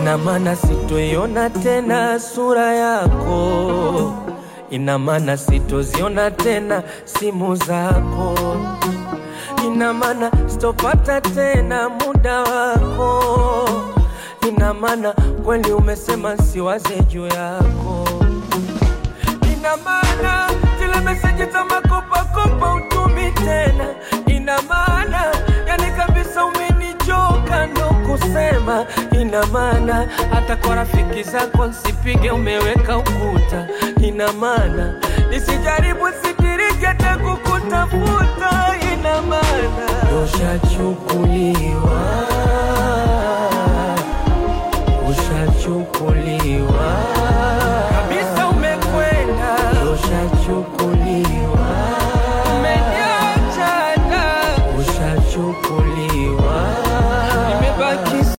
ina maana sitoiona tena sura yako, ina maana sitoziona tena simu zako, ina maana sitopata tena muda wako, ina maana kweli umesema siwaze juu yako, ina maana zile meseji za makopakopa utumi tena, ina maana yani kabisa umenichoka ndo kusema, ina maana hata kwa rafiki zako nsipige, umeweka ukuta, ina maana nisijaribu sikiriki hata kukutafuta, ina maana ushachukuliwa, ushachukuliwa kabisa, umekwenda, ushachukuliwa, umeniacha, ushachukuliwa